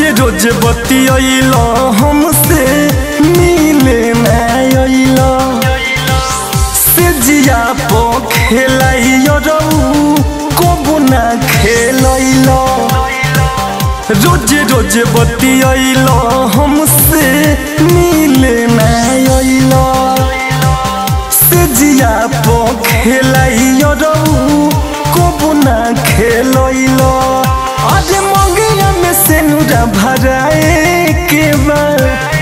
रोज बतियल हमसे मिले नयल से जिया पो खेलाई रऊ कबू ना खेलैल रोज रोज बतियल हमसे मिले नयल से जिया पो खेलाई रऊ कबू ना खेलैल अरे मंगिया में से नुरा भराए के बाद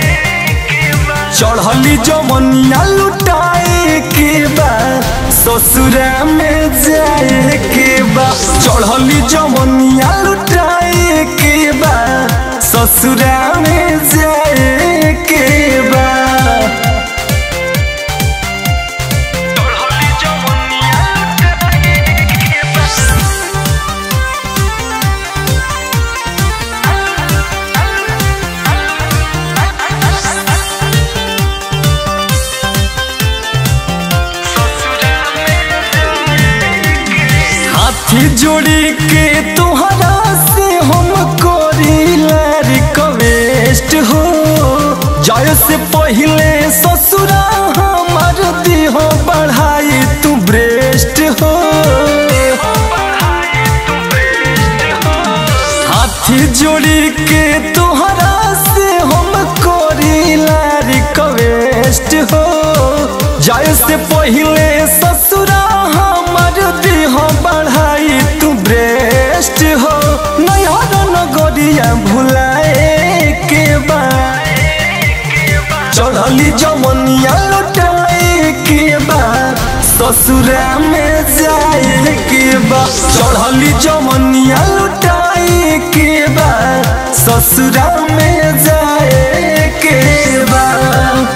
चढ़ली जमनिया लुटाए के बाद ससुरा में जाए के बाद चढ़ली जमनिया लुटाए के बाद ससुरा में जाए के बाद हाथी जोड़ी के तुहरा से हम करीला रिक्वेस्ट हो जाय से पहले ससुरा हमार देह बढ़ाई तू ब्रेस्ट हो हाथी जोड़ी के तुहरा से हम करीला रिक्वेस्ट हो जाय से पहले ससुरा हमार देह बढ़ाई तू ब्रेस्ट हो नयर नगरिया भुलाए के बाद चढ़ली जमनिया लौटाए के बाद ससुरा में जाए के बाद चढ़ली जमनिया लौटाए के बाद ससुरा में जाए के बाद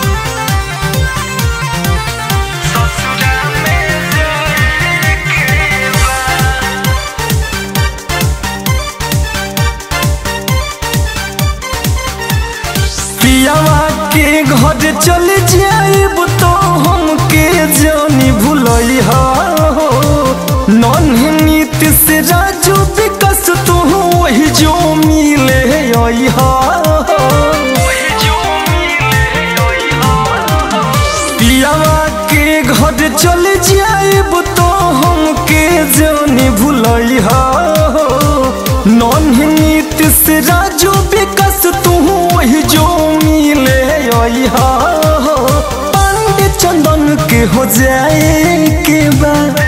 पियावा के घर चल जाइब तो हमके जानी भूलई हो नन्हे नीत से राजू विकस तू वही जो मिले आई हो पियावा के घर चल जाइब तो हमके जानी भूलई हो नन्हे नीत से राजू विकस तू वही जो मिले आई हो पंडित चंदन के हो जाए के बाद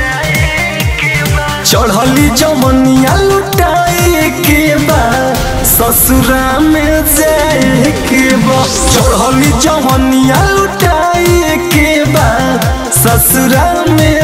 चढ़ली जमनिया लुटाए के बाद ससुरा में जाए के बाद चढ़ली जमनिया लुटाए के बाद ससुरा में